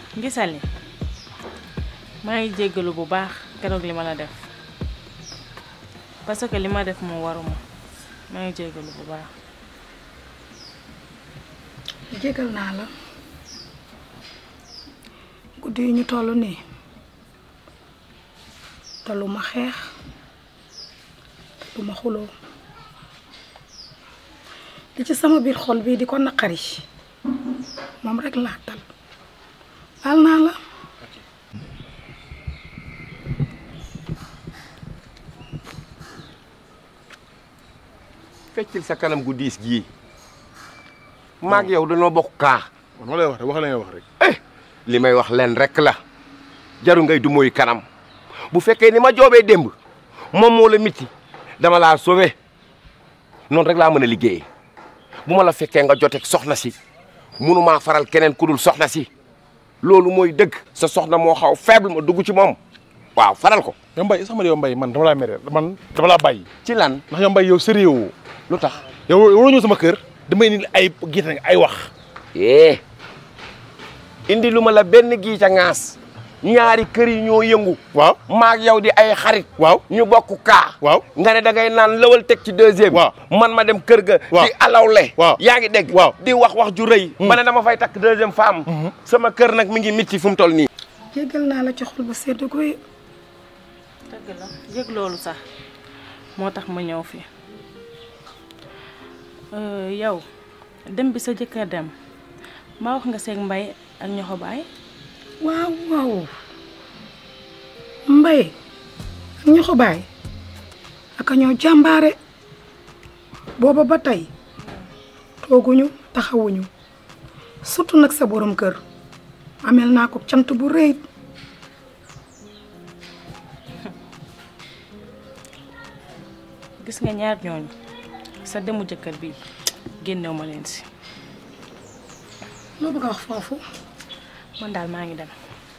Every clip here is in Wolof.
gisal ni maa ngi jéggalu bu baax keroog li ma la def parce que li ma def moo waruma maa ngi jéggalu bu baax jégal naa la guddi yi ñu toll nii te lu ma xeex lu ma xuloo li ci sama biir xol bii di ko naqari moom rek laa tal baal naa la feccil sa kanam gu diis gii maag yow dañoo bokk kaa ma lay wax rek wax la ngay wax rek. li may wax leen rek la jaru ngay du mooy kanam bu fekkee ni ma joobee démb moom moo la miti dama laa sauvé noonu rek laa mën a liggéeyee bu ma la fekkee nga joteeg soxna si munumaa faral keneen ku dul soxna si loolu mooy dëgg sa soxna moo xaw faible ma dugg ci moom waaw faral ko yow Mbaye sax ma yow Mbaye man dama laa mere man dama laa bàyyi. ci lan ndax yow Mbaye yow sérieux woo lu tax yow waroo ñëw sama kër damay indi ay gis ay wax. eh indi lu ma la benn gii ca ŋaas ñaari kër yi ñoo yëngu waaw maag yow di ay xarit waaw ñu bokk kaa waaw nga ne da ngay naan lawal teg ci deuxième waaw man ma dem kër ga waaw di alawle waaw yaa ngi dégg waaw di wax wax ju rëy ma ne dama fay takk deuxième femme sama kër nag mi ngi mitti fu mu toll nii jégal naa la ci xol bu sedd guy dëgg la yëg loolu sax moo tax ma ñëw fi yow dem bi sa jëkkër dem maa wax nga seeg mbay ak ñoxo baay waaw waaw mbay ak ñoxo baay aka ñoo jàmbaare booba ba tey tooguñu taxawuñu surtout nag sa borom kër amel naa ko cant bu rëy gis nga ñaar ñooñu sa demu jëkkër bi génnew ma leen si loo bëgg a wax foofu man daal maa ngi dem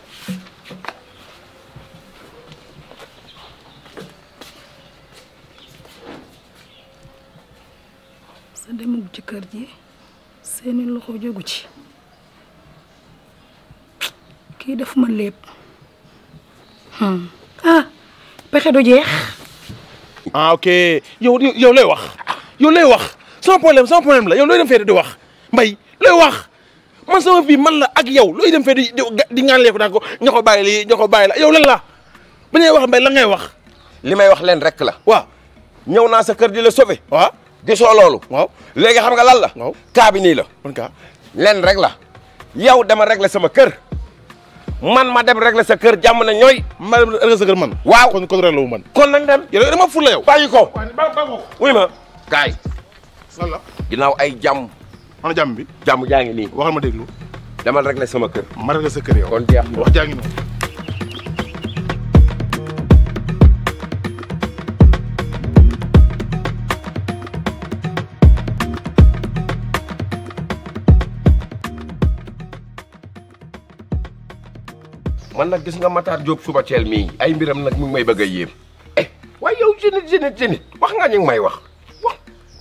sa demuk jëkkër ji seeni loxo jógu ci kii def ma lépp ah pexe du jeex ah ok yow yow lay wax yow lay wax sama problème sama problème la yow looy dem fee di wax Mbaye looy wax man sama vie man la ak yow looy dem fee di di di ŋànleeku naan ko ña ko bàyyi lii ña ko bàyyi la yow lan la ba ngay wax Mbaye lan ngay wax li may wax leen rek la waaw ñëw naa sa kër di la sauvé waaw gisoo loolu waaw léegi xam nga lan la waaw kaa bi nii la man ka leen rek la yow dama régler sama kër man ma dem régler sa kër jàmm na ñooy ma dem rek sa kër man waaw kon kon rek la wu man kon nañ dem yow dama ful la yow bàyyi ko ba ba ko wuy ma kaay lan la ginnaaw ay jàmm ana jàmm bi jàmm jaa ngi nii waxal ma déglu demal régler sama kër ma rek sa kër yow kon jeex na wax jaa ngi noonu man nag gis nga Matar Diop suba teel mii ay mbiram nag mu ngi may bëgg a yéem eh waaye yow génit génit génit wax nga ñu ngi may wax wax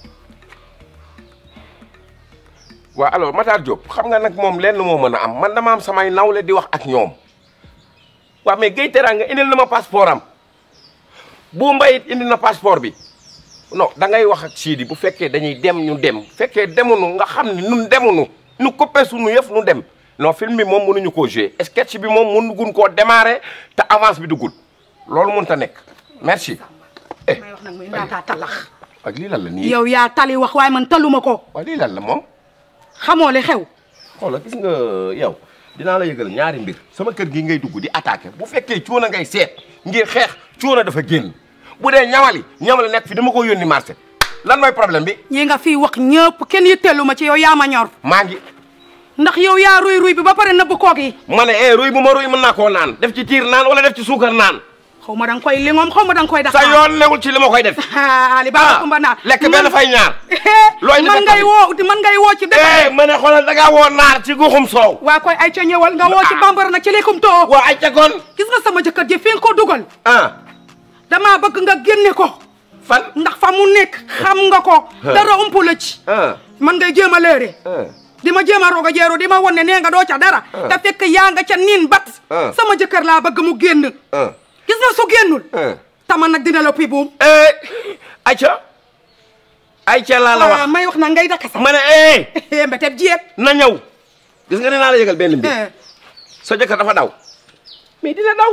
waaw alors Matar Diop xam nga nag moom lenn moo mën a am man dama am samay nawle di wax ak ñoom waaw mais Gueye Teranga indil na ma passeport am bu mbayit indi na passeport bi non da ngay wax ak Sidi bu fekkee dañuy dem ñu dem fekkee demunu nga xam ne nun demunu nu coppe suñu yëf nu dem non film bi moom mënuñu koo jouer sketch bi moom mënugun koo démarrer te avance bi duggul loolu mënut a nekk merci. eh may wax nag muy ndaataa talax ak lii lan la nii. yow yaa tali wax waaye man taluma ko waaw lii lan la moom. xamoo li xew xoolal gis nga yow dinaa la yëgal ñaari mbir sama kër gi ngay dugg di attaqué bu fekkee coono ngay seet ngir xeex coono dafa génn bu dee ñamali ñamali nekk fi dama ko yónni marché lan mooy problème bi ñi nga fii wax ñëpp kenn yitteelu ma ci yow yaa ma ñor maa ngi. ndax yow yaa ruy ruy bi ba pare nëbb koog yi ma ne eh ruy bu ma ruy mën naa koo naan def ci tiir naan wala def ci suukar naan xaw ma danga koy lingoom xaw ma danga koy sa daxaar yoon newul ci li ma koy def. Ali Baba Kumba naar lekk benn fay ñaar. looy man ngay woo man ngay woo ci dëkk eh ma ne xoolal da ngaa woo naar ci guxum soow. waa koy ay ca ñëwal nga woo ci bambara nag ci likum too waa ay ca kon. gis nga sama jëkkër ji fi nga ko dugal ah damaa bëgg nga génne ko fan. ndax fa mu nekk xam nga ko dara umpu la ci ah man ngay jéem a léere ah di ma jéem a roog a jeeru di ma won ne nee nga doo ca dara te fekk yaa nga ca niin bat Ah. sama jëkkër laa bëgg mu génn ah gis nga su génnul ah tama nag dina la pi buum eh ayca ayca laa la wax Ah, may wax na ngay daka sax ma ne eh mbeteb jeeg na ñëw gis nga ne naa la yëgal benn mbir Eh. sa jëkkër dafa daw mais dina daw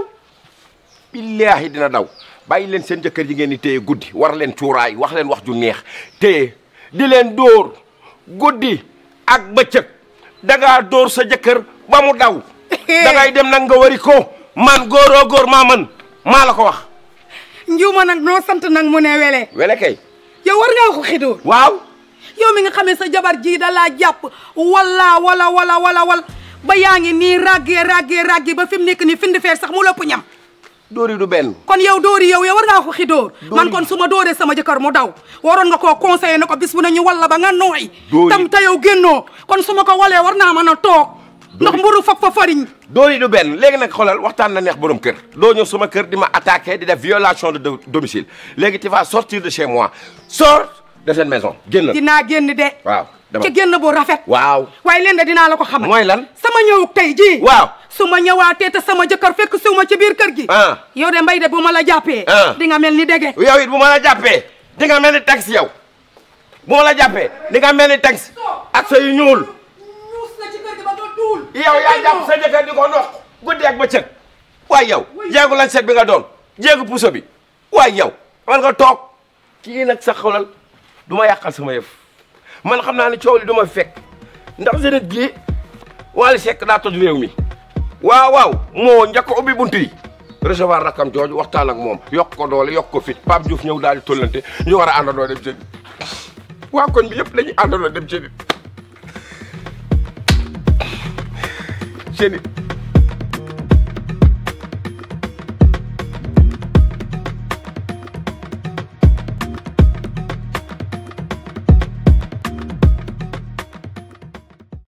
billaahi dina daw bàyyi leen seen jëkkër ji ngeen di téye guddi war leen cuuraay wax leen wax ju neex téye di leen dóor guddi ak bëccëg dangaa dóor sa jëkkër ba mu daw dangay dem nag nga wari ko man góoroo góor maa man maa la ko wax njuuma nag noo sant nag mu ne wele wele kay yow war ngaa ko xidóor waaw yow mi nga xamee sa jabar ji da laa jàpp wala wala wala wala wala ba yaa ngi nii raggee raggee raggee ba fi mu nekk nii findi feer sax mu lëpp ñam dóori du benn kon yow dóori yow yow war ngaa ko xidóor Dóori. man kon su ma dóoree sama jëkkër mu daw waroon nga koo conseillé ne ko bis bu ne ñu walla ba nga nooy Dóori. tam te yow génnoo kon su ma ko walee war naa mën a toog ndax mburu fab fa fariñ dóori du benn léegi nag xoolal waxtaan na neex borom kër doo ñëw sama kër di ma attaqué di def violation de do- domicile léegi tu vas sortir de chez moi sors de cette maison génn dinaa génn de waaw dama ci génn bu rafet waaw waaye leen de dinaa la ko xamal mooy lan sama ñëwuk tey jii waaw su ma ñëwaatee te sama jëkkër fekk siw ma ci biir kër gi ah yow de mbay de bu ma la jàppee Ah. di nga mel ni dege yow it bu ma la jàppee di nga mel ni taxi yow bu ma la jàppee di nga mel ni taxi ak sa yu ñuul ñuus na ci kër gi ba nga duul yow yaa jàpp sa jëkkër di ko noq guddi ak bëccëg waaye yow jéegu lan set bi nga doon jéegu puso bi waaye yow man nga toog kii nag sa xolal du ma yàqal sama yëf man xam naa ne coow li du ma fekk ndax jeunette gi Wally Seck daa toj réew mi waaw waaw moo njëkk a ubbi buntu yi recevoir rakam jooju waxtaan ak moom yokk ko doole yokk ko fit Pape Diouf ñëw daal di tollante ñu war a àndandoo dem jeudi waa koñ bi yëpp dañuy àndandoo dem jeudi jeudi